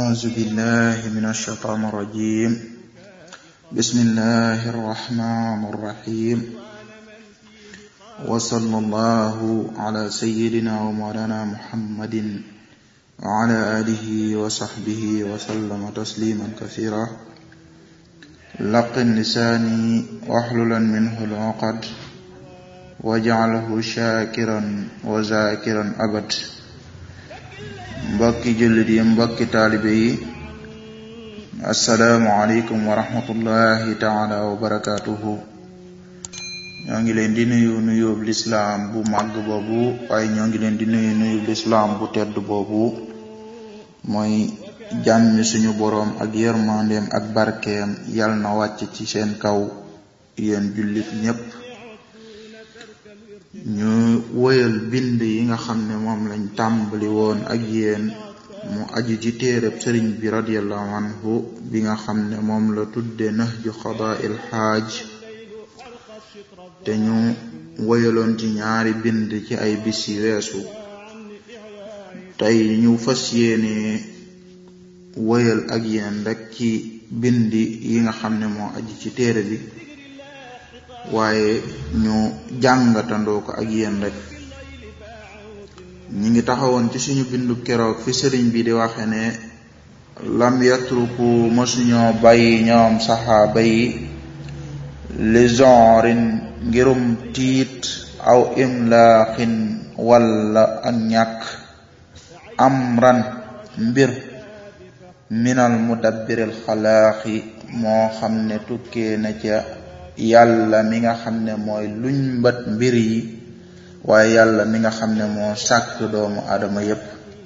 أعوذ بالله من الشيطان الرجيم بسم الله الرحمن الرحيم وصلى الله على سيدنا ومولانا محمد وعلى آله وصحبه وسلم تسليما كثيرا لقن لساني واحللا منه العقد واجعله شاكرا وذاكرا أبد mbokki jullit yi mbokki taalibe yi asalaamualeykum wa rahmatullahi taala wa barakaatuhu ñoo ngi leen di nuyu nuyub lislaam bu màgg boobu waaye ñoo ngi leen di nuyu nuyub lislaam bu tedd boobu mooy jàmmi suñu boroom ak yërmandeem ak barkeem yal na wàcc ci seen kaw yéen jullit ñépp ñu woyal bind yi nga xam ne moom lañ tàmbali woon ak yéen mu aju ci téereb sëriñ bi radiallahu anhu bi nga xam ne moom la tudde nahju qadaa'il xaaj te ñu woyaloon ci ñaari bind ci ay bis yi weesu tey ñu fas yéene woyal ak yéen rek ci bind yi nga xam ne moo aju ci téere bi waaye ñu jàngatandoo ko ak yéen rek ñi ngi taxawoon ci suñu bindu keroog fi sëriñ bi di waxe ne lam yatruku mësuñoo bàyyi ñoom saxaaba yi li genrin ngirum tiit aw imlaaxin walla ak ñàkk amran mbir minal mudabbiril xalaaxi moo xam ne tukkee na ca yàlla mi nga xam ne mooy luñ mbat mbir yi waaye yàlla mi nga xam ne moo sàkk doomu aadama yépp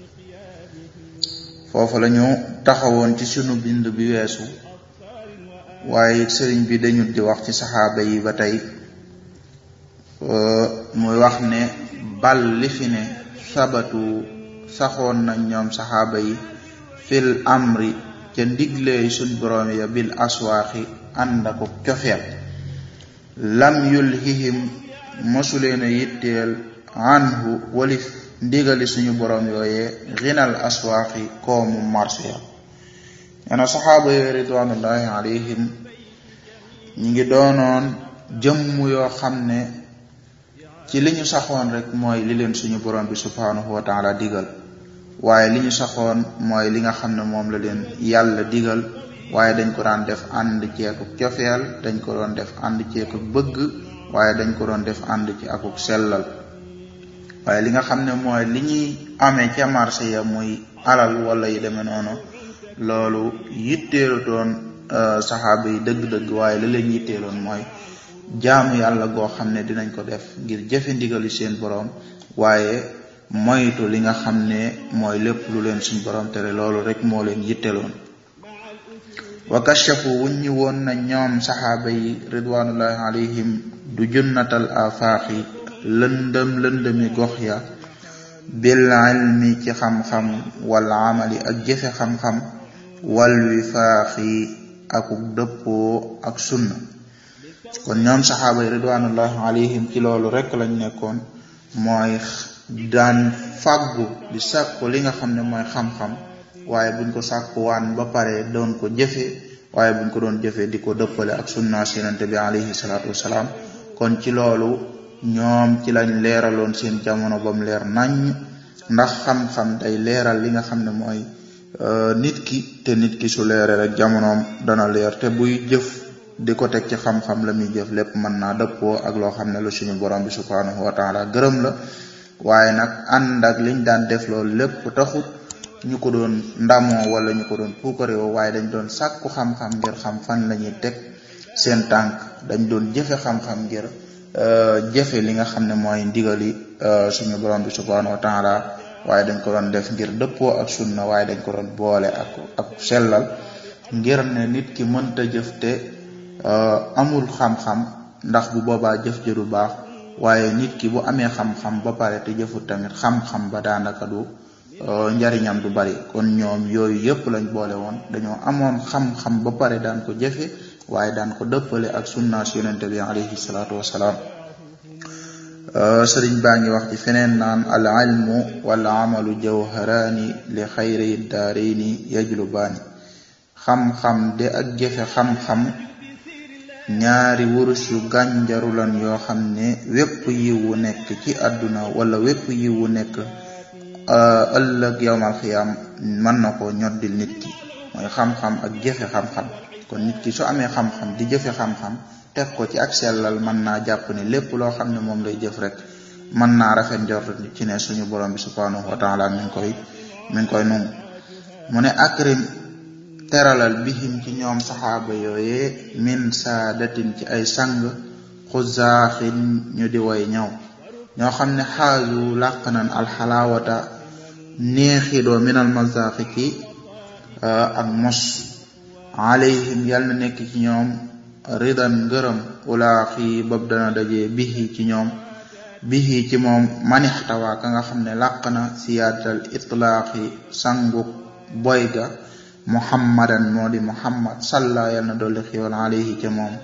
foofu lañu taxawoon ci sunu bind bi weesu waaye sëriñ bi dañu di wax ci saxaaba yi ba tey muy wax ne bal li fi ne sabatu saxoon nañ ñoom saxaaba yi fil amri ca ndigleey suñ boroom ya bil aswaaxi ànd ak cofeel lam yulhihim mosuleen a yitteel anhu walif ndigali suñu boroom yooyee xinal aswaaxi koomu marché ya ñena saxaaba yooyu ridwanullahi alayhim ñi ngi doonoon jëmm yoo xam ne ci li ñu saxoon rek mooy li leen suñu boroom bi subhanahu wa taala digal waaye li ñu saxoon mooy li nga xam ne moom la leen yàlla digal waaye dañ ko daan def ànd ci akuk cofeel dañ ko doon def ànd ci akuk bëgg waaye dañ ko doon def ànd ci akuk sellal waaye li nga xam ne mooy li ñuy amee ca marché ya muy alal wala yi demee noonu loolu yitteelu doon saxaaba yi dëgg-dëgg waaye la leen yitteeloon mooy jaamu yàlla goo xam ne dinañ ko def ngir jëfe ndigali seen boroom waaye moytu li nga xam ne mooy lépp lu leen suñ boroom tere loolu rek moo leen yitteeloon wa kashafu wuññi woon na ñoom saxaaba yi ridwanullahi alayhim du junnatal afaaxi lëndëm lëndëmi gox ya bil ilmi ci xam-xam wal amali ak jëfe xam-xam wal wifaaxi akuk dëppoo ak sunna kon ñoom saxaaba yi ridwanullahi alayhim ci loolu rek lañ nekkoon mooy daan fàggu di sàkku li nga xam ne mooy xam-xam waaye buñ ko sàkkuwaan ba pare doon ko jëfe waaye buñ ko doon jëfe di ko dëppale ak sunna sinante bi alayhi salaatu wasalaam kon ci loolu ñoom ci lañ leeraloon seen jamono bam leer nañ ndax xam-xam day leeral li nga xam ne mooy nit ki te nit ki su leere rek jamonoom dana leer te buy jëf di ko teg ci xam-xam la muy jëf lépp mën naa dëppoo ak loo xam ne lu suñu borom bi subhanahu wa taala gërëm la waaye nag ànd ak liñ daan def loolu lépp taxut ñu ko doon ndamoo wala ñu ko doon puukarewoo waaye dañ doon sàkku xam-xam ngir xam fan la ñuy teg seen tànk dañ doon jëfe xam-xam ngir jëfe li nga xam ne mooy ndigali suñu borom bi subhanahu wa taala waaye dañ ko doon def ngir dëppoo ak sunna waaye dañ ko doon boole ak ak sellal ngir ne nit ki mënta jëf te amul xam-xam ndax bu boobaa jëf jë du baax waaye nit ki bu amee xam-xam ba pare te jëfut tamit xam-xam ba daanaka du njariñam du bari kon ñoom yooyu yëpp lañ boole woon dañoo amoon xam-xam ba pare daan ko jëfe waaye daan ko dëppale ak sunnaas yonente bi alayhi salaatu wasalaam sëriñ baa ngi wax ci feneen naan al ilmu wal amalu jawharaani li xayri daarayni yajlubaani xam-xam de ak jëfe xam-xam ñaari wurus yu gànjaru lan yoo xam ne wépp yiw wu nekk ci àdduna wala wépp yiw wu nekk ëllëg yowmal xiyaam mën na ko ñoddil nit ki mooy xam-xam ak jëfe xam-xam kon nit ki su amee xam-xam di jëfe xam-xam teg ko ci ak sellal mën naa jàpp ne lépp loo xam ne moom lay jëf rek mën naa rafet njort ci ne suñu borom bi subhanahu wa taala mi ngi koy mi ngi koy nungu mu ne akrim teralal bihim ci ñoom saxaaba yooyee min saadatin ci ay sang xuzaaxin ñu di way ñaw ñoo xam ne xaaju làq nan alxalaawata neexidoo minal mazaaxi ci ak mos alayhim yal na nekk ci ñoom ridan ngërëm ulaaxi bab dana daje bihi ci ñoom bihi ci moom manixtawa ka nga xam ne làq na siyaadatal itlaaxi sangu boy ga muhammadan moo di muhammad salla yal na dolli xiwal alayhi ca moom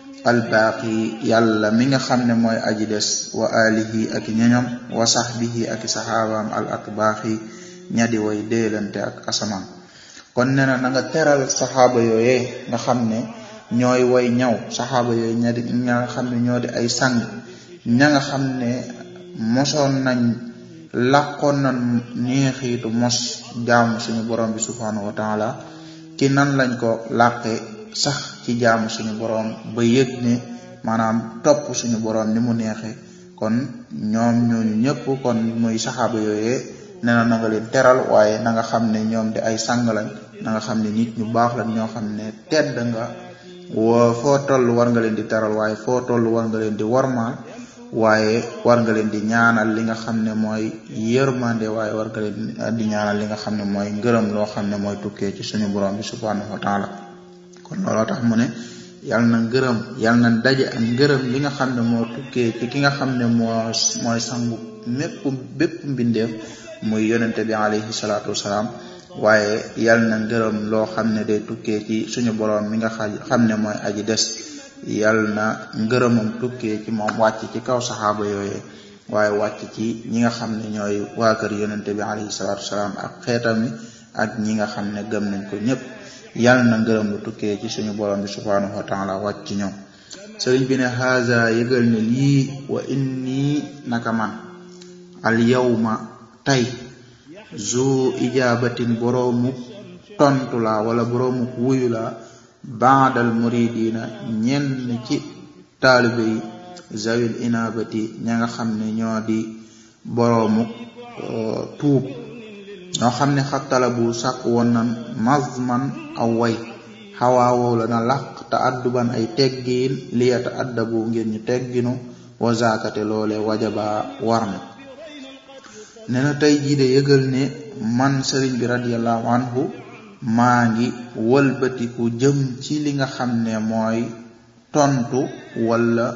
albaaqi yàlla mi nga xam ne mooy aji des wa alihi ak ñoñom wa sahbihi ak saxaabaam al atbaaxi ñadi way déelante ak asamaan kon nee na na nga teral saxaaba yooyee nga xam ne ñooy way ñaw saxaaba yooyu ña di ña nga xam ne ñoo di ay sang ña nga xam ne mosoon nañ làqoon na neexiitu mos jaamu suñu borom bi subhanahu wa taala ci nan lañ ko làqe sax ci jaamu suñu borom ba yëg ne maanaam topp suñu borom ni mu neexe kon ñoom ñooñu ñëpp kon muy saxaaba yooyee nee na na nga leen teral waaye na nga xam ne ñoom de ay sang lañ na nga xam ne nit ñu baax lañ ñoo xam ne tedd nga woo foo toll war nga leen di teral waaye foo toll war nga leen di wormaal waaye war nga leen di ñaanal li nga xam ne mooy yërmande waaye war nga leen di ñaanal li nga xam ne mooy ngërëm loo xam ne mooy tukkee ci suñu borom bi subhanahu wa taala kon looloo tax mu ne yal na ngërëm yal na daje ak ngërëm li nga xam ne moo tukkee ci ki nga xam ne moo mooy sangu mépp bépp mbindeef muy yonente bi alayhi salaatu wasalaam waaye yal na ngërëm loo xam ne day tukkee ci suñu borom mi nga xam ne mooy aji des yal na ngërëmam tukkee ci moom wàcc ci kaw saxaaba yooyee waaye wàcc ci ñi nga xam ne ñooy waa kër yonente bi alayhi salaatu wasalaam ak xeetam mi ak ñi nga xam ne gëm nañ ko ñëpp yal na ngërëm lu tukkee ci suñu borom bi subhanahu wa taala wàcc ci ñoom sëriñ bi ne haza yëgal ne lii wa inni naka man al yawma tey zu ijabatin boroomu tontu la wala boroomu wuyu la baadal muridina ñenn ci taalibe yi zawil inabati ña nga xam ne ñoo di boroomu tuub ñoo xam ne xattala bu sàkk woon nan mazman aw way xawaawoo la na làq te adduban ay teggiin liyata addabu ngir ñu tegginu wa zakate loole wajaba war na ne na tey jii de yëgal ne man sëriñ bi radiallahu anhu maa ngi wëlbatiku jëm ci li nga xam ne mooy tontu wala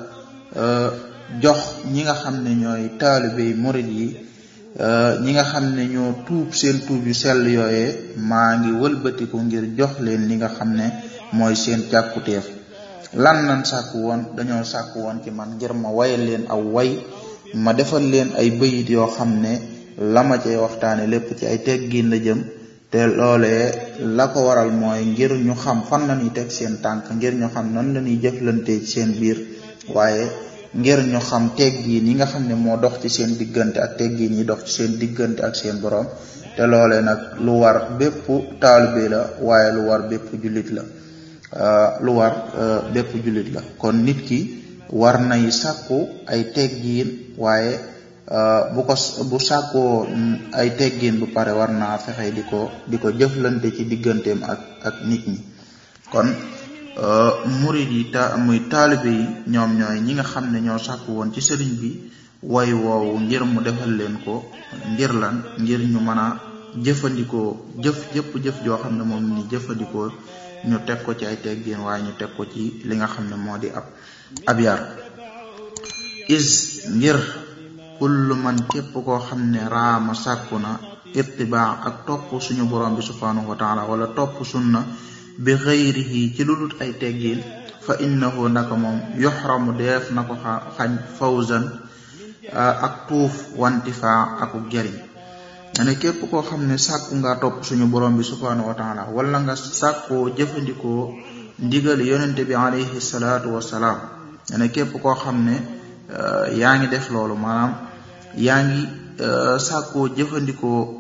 jox ñi nga xam ne ñooy taalibey murid yi ñi nga xam ne ñoo tuub seen tuub yu sell yooyee maa ngi wëlbatiku ngir jox leen li nga xam ne mooy seen càkkuteef lan nan sàkku woon dañoo sàkku woon ci man ngir ma wayal leen aw way ma defal leen ay bayit yoo xam ne la ma cay waxtaane lépp ci ay teggin la jëm te loolee la ko waral mooy ngir ñu xam fan la ñuy teg seen tànk ngir ñu xam nan la ñuy jëflante ci seen biir waaye ngir ñu xam teggiin yi nga xam ne moo dox ci seen diggante ak teggiin yi dox ci seen diggante ak seen borom te loolee nag lu war bépp taalibe la waaye lu war bépp jullit la lu war bépp jullit la kon nit ki war nay sàkku ay teggiin waaye bu ko bu sàkkoo ay teggiin bu pare war naa fexe di ko di ko jëflante ci digganteem ak ak nit ñi kon murid yi ta muy taalibe yi ñoom ñooy ñi nga xam ne ñoo sàkku woon ci sëriñ bi way woowu ngir mu defal leen ko ngir lan ngir ñu mën a jëfandikoo jëf jëpp jëf joo xam ne moom ni jëfandikoo ñu teg ko ci ay teggin waaye ñu teg ko ci li nga xam ne moo di ab ab yar is ngir kullu man képp koo xam ne raama sàkku na ittibaa ak topp suñu borom bi subhanahu wa taala wala topp sunna bi xëyrihi ci lu dul ay teggin fa innahu naka moom yuxramu def na ko xañ fawzan ak tuuf wantifaa akuk jariñ ne képp koo xam ne sàkku nga topp suñu borom bi subhanahu wa taala wala nga sàkkoo jëfandikoo ndigal yonente bi alayhi salaatu wasalaam ne képp koo xam ne yaa ngi def loolu maanaam yaa ngi sàkkoo jëfandikoo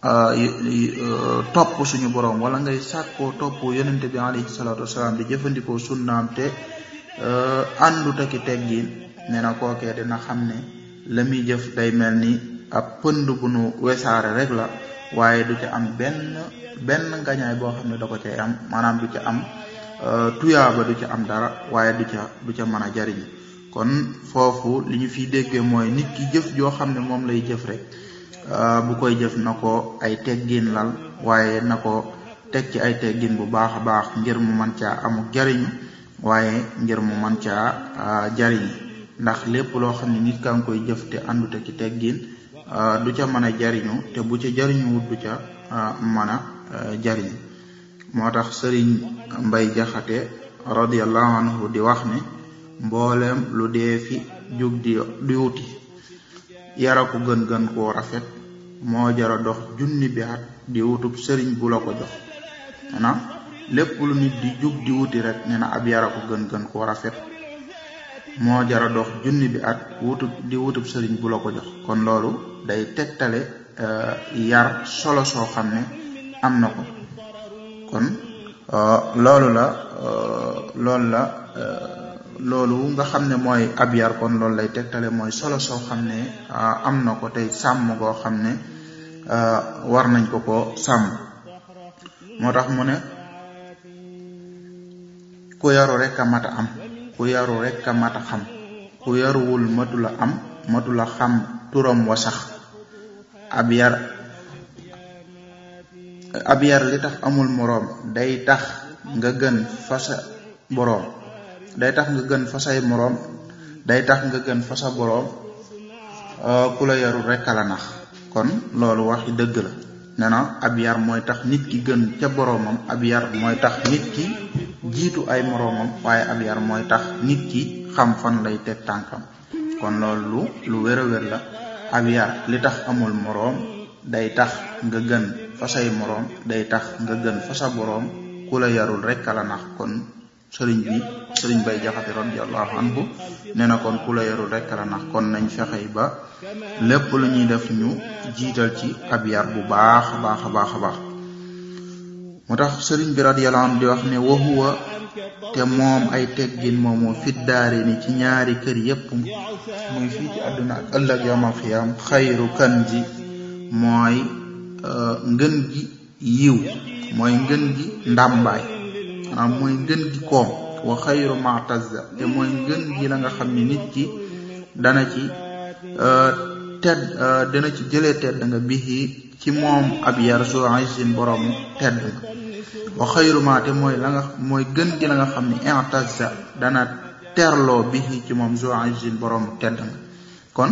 topp suñu borom wala ngay sàkkoo topp yonente bi alayhi salaatu wasalaam di jëfandikoo sunnaam te àndu taki teggin nee na kookee dina xam ne la muy jëf day mel ni ab pënd bu nu wesaare rek la waaye du ca am benn benn ngañaay boo xam ne da ko cay am maanaam du ca am tuyaaba du ca am dara waaye du ca du ca mën a jariñ kon foofu li ñu fiy déggee mooy nit ki jëf joo xam ne moom lay jëf rek bu koy jëf na ko ay teggin lal waaye na ko teg ci ay teggin bu baax a baax ngir mu mën caa amuk jariñu waaye ngir mu mën caa jariñ ndax lépp loo xam ne nit kaa ngi koy jëf te àndute ci teggin du ca mën a jariñu te bu ca jariñu wut du ca mën a jariñ moo tax sëriñ mbay jaxate radiallahu anhu di wax ne mboolem lu dee fi jug di di wuti yara ko gën gën koo rafet moo jara dox junni bi at di wutub sëriñ bu la ko jox maanaam lépp lu nit di jug di wuti rek nee na ab yara ko gën gën koo rafet moo jara dox junni bi at wutub di wutub sëriñ bu la ko jox kon loolu day tegtale yar solo soo xam ne am na ko kon loolu la loolu la loolu nga xam ne mooy ab yar kon loolu lay tegtale mooy solo soo xam ne am na ko tey sàmm goo xam ne war nañ ko ko sàmm moo tax mu ne ku yaru rek a mat a am ku yaru rek a mat a xam ku yaruwul matula am matula xam turam wa sax ab yar ab yar li tax amul moroom day tax nga gën fa sa boroom day tax nga gën fa say moroom day tax nga gën fa sa boroom ku la yarul rek la nax kon loolu waxi dëgg la nee na ab yar mooy tax nit ki gën ca boroomam ab yar mooy tax nit ki jiitu ay moroomam waaye ab yar mooy tax nit ki xam fan lay teg tànkam kon loolu lu lu wér a wér la ab yar li tax amul moroom day tax nga gën fa say moroom day tax nga gën fa sa boroom ku la yarul rek la nax kon sëriñ bi sëriñ bay jaxate radiallahu anhu nee na kon ku la yarul rek la nax kon nañ fexey ba lépp lu ñuy def ñu jiital ci ab yar bu baax a baax a baax a baax moo tax sëriñ bi radiallahu anhu di wax ne wahuwa te moom ay teggin moomu fiddaari ni ci ñaari kër yépp muy fii ci àdduna ak ëllëg yawmal xiyaam xayru kanzi mooy ngën gi yiw mooy ngën gi ndàmbaay maanaam mooy ngën gi koom wa xayru matazza te mooy ngën gi la nga xam ne nit ki dana ci tedd dana ci jëlee tedd nga bihi ci moom ab yar su isin borom tedd nga wa xayru ma te mooy la nga mooy gën gi la nga xam ne intazza dana terloo bihi ci moom su isin borom tedd nga kon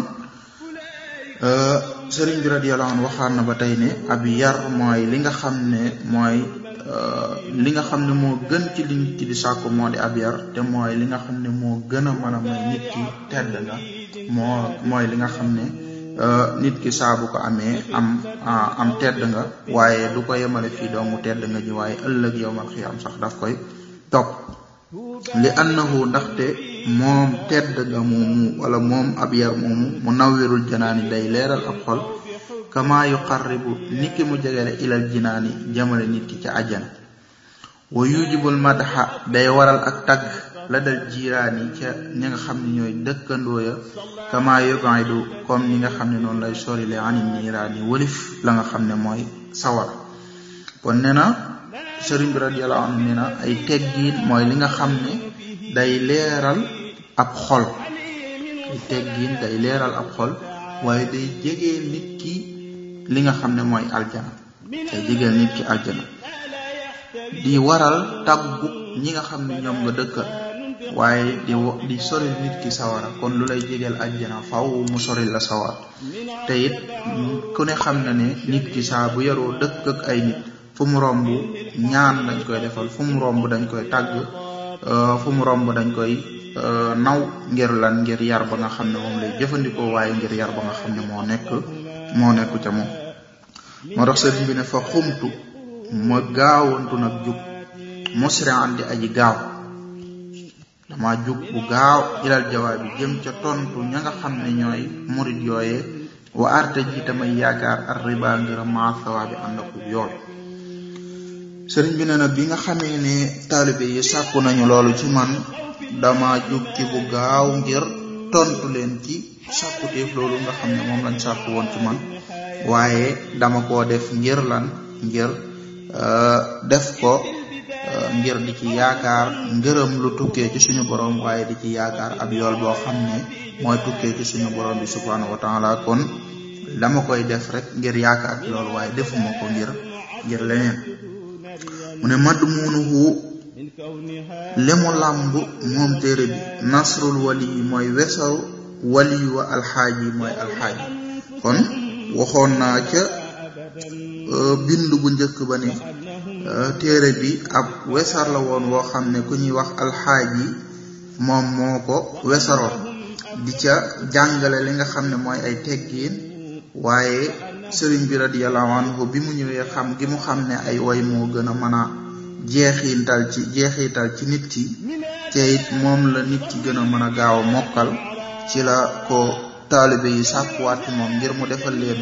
sëriñ bi radiyallahu anhu waxaan na ba tey ne ab yar mooy li nga xam ne mooy li nga xam ne moo gën ci li nit ki di sàkku moo di ab yar te mooy li nga xam ne moo gën a mën a may nit ki tedd nga moo mooy li nga xam ne nit ki saa bu ko amee am am tedd nga waaye du ko yemale fii doomu tedd nga ji waaye ëllëg yowmal xiyaam sax daf koy topp li annahu ndaxte moom tedd nga moomu wala moom ab yar moomu mu nawwirul janaani day leeral ab xol kama yuqarribu nit ki mu jegele ilal jinaani jamale nit ki ca àjjana wa yujibul madha day waral ak tagg la dal jiiraani ca ñi nga xam ne ñooy dëkkandoo ya kama yubaidu comme ni nga xam ne noonu lay sorile ani niiraani walif la nga xam ne mooy sawar kon nee na sëriñ bi radiyallahu anhu nee na ay teggiin mooy li nga xam ne day leeral ab xol ay teggiin day leeral ab xol waaye day jegee nit ki li nga xam ne mooy aljana day jegeel nit ki aljana di waral tàggu ñi nga xam ne ñoom nga dëkkal waaye di di sori nit ki sawara kon lu lay jegeel aljana faw mu sori la sawar te it ku ne xam na ne nit ki saa bu yaroo dëkk ak ay nit fu mu romb ñaan dañ koy defal fu mu romb dañ koy tàgg fu mu romb dañ koy naw ngir lan ngir yar ba nga xam ne moom lay jëfandikoo waaye ngir yar ba nga xam ne moo nekk moo nekk ca moom moo tax sëriñ bi ne fa xumtu ma gaawantu nag jug musri'an di aji gaaw dama jug bu gaaw ilal jawaab bi jëm ca tontu ña nga xam ne ñooy murid yooyee wa arte ji tamay yaakaar ar riba ngir ma sawaabi ànd ak yool sëriñ bi ne nag bi nga xamee ne taalibe yi sàkku nañu loolu ci man dama jug ci bu gaaw ngir tontu leen ci sàkkuteef loolu nga xam ne moom lañ sàkku woon ci man waaye dama koo def ngir lan ngir def ko ngir di ci yaakaar ngërëm lu tukkee ci suñu borom waaye di ci yaakaar ab yool boo xam ne mooy tukkee ci suñu borom bi subhanahu wa taala kon dama koy def rek ngir yaakaar ci loolu waaye defuma ko ngir ngir leneen mu ne madd muunuhu lemu làmb moom téere bi nasrul wali yi mooy wesaw wali wa alxaaji mooy alxaaji kon waxoon naa ca bind bu njëkk ba ne téere bi ab wesar la woon woo xam ne ku ñuy wax alxaaji moom moo ko wesaroon di ca jàngale li nga xam ne mooy ay teggiin waaye sëriñ bi radiyallahu anhu bi mu ñëwee xam gi mu xam ne ay woy moo gën a mën a jeexital ci jeexital ci nit ki te it moom la nit ki gën a mën a gaaw a mokkal ci la ko taalibe yi sàkkuwaat ci moom ngir mu defal leen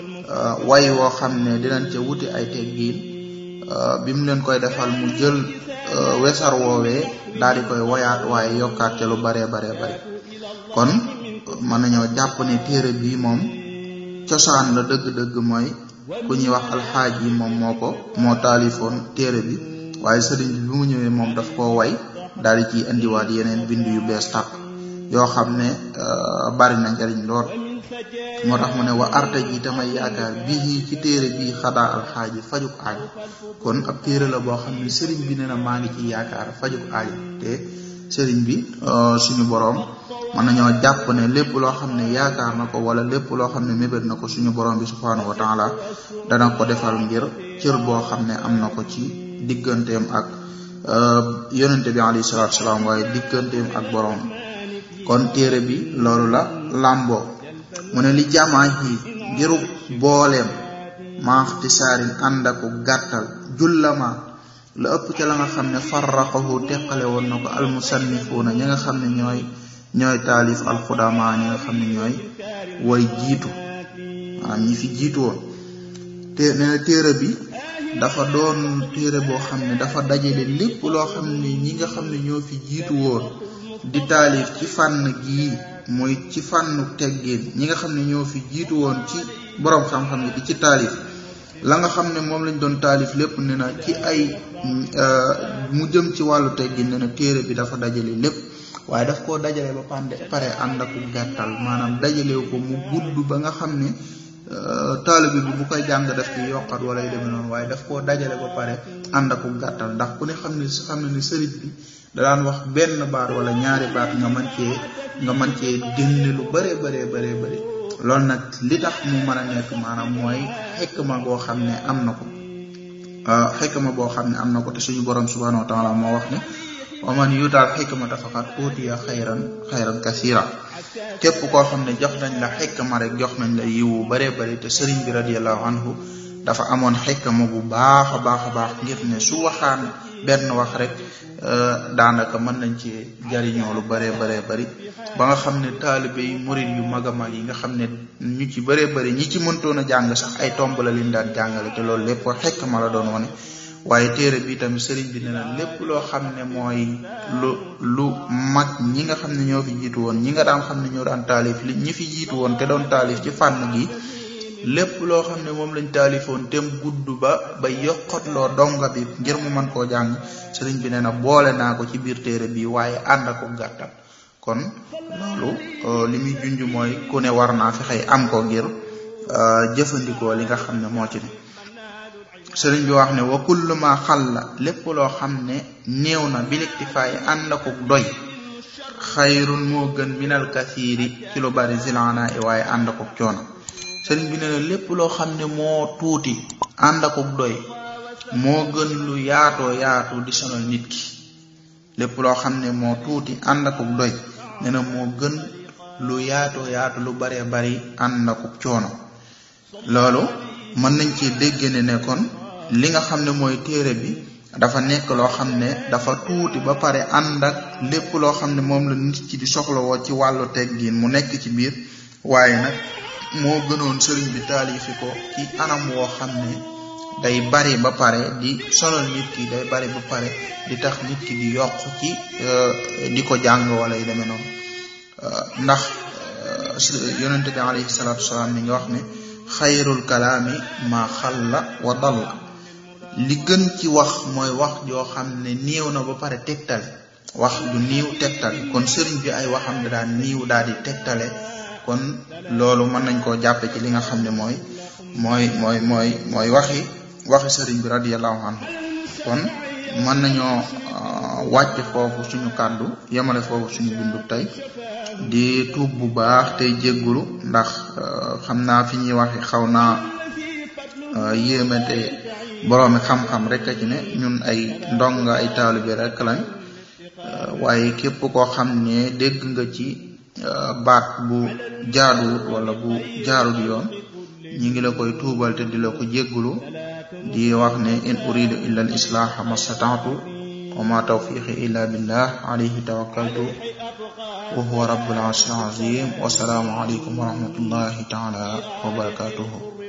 way woo xam ne dinañ ca wuti ay teggiin bi mu leen koy defal mu jël wesar woowee daal di koy woyaat waaye yokkaat ca lu baree baree bari kon mën nañoo jàpp ne téere bii moom cosaan la dëgg-dëgg mooy ku ñuy wax alxaaj yi moom moo ko moo taalifoon téere bi waaye sëriñ bi bi mu ñëwee moom daf koo way daal di ciy indiwaat yeneen bind yu bees tàq yoo xam ne bari na njariñ lool moo tax mu ne wa arta ji tamay yaakaar bii ci téere bii xadaa alxaaji fajuk aajo kon ab téere la boo xam ne sëriñ bi ne na maa ngi ci yaakaar fajuk aajo te sëriñ bi suñu boroom mën nañoo jàpp ne lépp loo xam ne yaakaar na ko wala lépp loo xam ne mébét na ko suñu boroom bi subhaanahu wa taala dana ko defal ngir cër boo xam ne am na ko ci digganteem ak yonente bi alayhi salaatu salaam waaye digganteem ak boroom kon téere bi loolu la làmboo mu ne li jamaa yi ngiru booleem maaxti saarin ànd aku gàttal jullama la ëpp ca la nga xam ne farraqahu teqale woon na ko almusannifuuna ñi nga xam ne ñooy ñooy taalif alxudama ñi nga xam ne ñooy way jiitu maanaam ñi fi jiitu woon te nee na téere bi dafa doon téere boo xam ne dafa dajale lépp loo xam ne ñi nga xam ne ñoo fi jiitu woon di taalif ci fànn gii mooy ci fànnu teggin ñi nga xam ne ñoo fi jiitu woon ci borom xam-xam yi di ci taalif la nga xam ne moom lañ doon taalif lépp ne na ci ay mu jëm ci wàllu teggin ne na téere bi dafa dajale lépp waaye daf koo dajale ba pande pare ànd ak gàttal maanaam dajale ko mu gudd ba nga xam ne taalibe bi bu koy jàng daf ci yokkat wala yu demee noonu waaye daf koo dajale ba pare ànd ak gàttal ndax ku ne xam ne xam ne ni sëriñ bi da daan wax benn baat wala ñaari baat nga mën cee nga mën cee génne lu bëree bëree bëree bëri loolu nag li tax mu mën a nekk maanaam mooy xikma goo xam ne am na ko xikma boo xam ne am na ko te suñu borom subhanahu wa taala moo wax ne wa man yuutaal xikmata faqad utiya xayran xayran kasira képp koo xam ne jox nañ la xikma rek jox nañ la yiwu baree bari te sëriñ bi radiallahu anhu dafa amoon xikma bu baax a baax a baax ngir ne su waxaan benn wax rek daanaka mën nañ ci jariñoo lu baree baree bari ba nga xam ne taalibe yi murid yu mag a mag yi nga xam ne ñu ci baree bari ñi ci mëntoon a jàng sax ay tomb la liñ daan jàngale te loolu lépp xikma la doon wane waaye téere bi tamit sëriñ bi ne na lépp loo xam ne mooy lu lu mag ñi nga xam ne ñoo fi jiitu woon ñi nga daan xam ne ñoo daan taalif li ñi fi jiitu woon te doon taalif ci fànn gi lépp loo xam ne moom lañ taalifoon tem gudd ba ba yokkatloo donga bi ngir mu mën koo jàng sëriñ bi ne na boole naa ko ci biir téere bi waaye ànd ak ko gàttal kon loolu li muy junj mooy ku ne war naa fexey am ko ngir jëfandikoo li nga xam ne moo ci ne sëriñ bi wax ne wa kullu ma xalla lépp loo xam ne néew na biliktifaay ànd ak doy xayrun moo gën minal kasiiri ci lu bari zilana i waaye ànd ak coono sëriñ bi ne na lépp loo xam ne moo tuuti ànd ak doy moo gën lu yaatoo yaatu di sonal nit ki lépp loo xam ne moo tuuti ànd akuk doy nee na moo gën lu yaatoo yaatu lu baree bari ànd akuk coono loolu mën nañ ci dégg ne ne kon li nga xam ne mooy téere bi dafa nekk loo xam ne dafa tuuti ba pare ànd ak lépp loo xam ne moom la nit ci di soxlawoo ci wàllu teggin mu nekk ci biir waaye nag moo gënoon sëriñ bi taalifi ko ci anam woo xam ne day bari ba pare di sonal nit ki day bari ba pare di tax nit ki di yokk ci di ko jàng wala yu demee noonu ndax yonente bi alayhi salaatu wasalaam mi nga wax ne xayrul kalaami ma xalla wa dalla li gën ci wax mooy wax joo xam ne néew na ba pare tegtale wax du niiw tegtale kon sëriñ bi ay waxam ne daan niiw daal di tegtale kon loolu mën nañ koo jàppe ci li nga xam ne mooy mooy mooy mooy mooy waxi waxi sëriñ bi radiyallahu anhu kon mën nañoo wàcce foofu suñu kàddu yemale foofu suñu bindu tey di tuub bu baax tey jéggulu ndax xam naa fi ñuy waxe xaw naa yéemate boroomi xam-xam rek a ci ne ñun ay ndonga ay taalibe rek lañ waaye képp koo xam ne dégg nga ci baat bu jaaduwut wala bu jaarut yoon ñi ngi la koy tuubal te di la ko jéggulu di wax ne in uridu illa al islaha mastata'tu wa ma tawfiqi illa billah alayhi tawakkaltu wa huwa rabbul arshil azim wa salaamu alaykum wa rahmatullahi ta'ala wa barakatuhu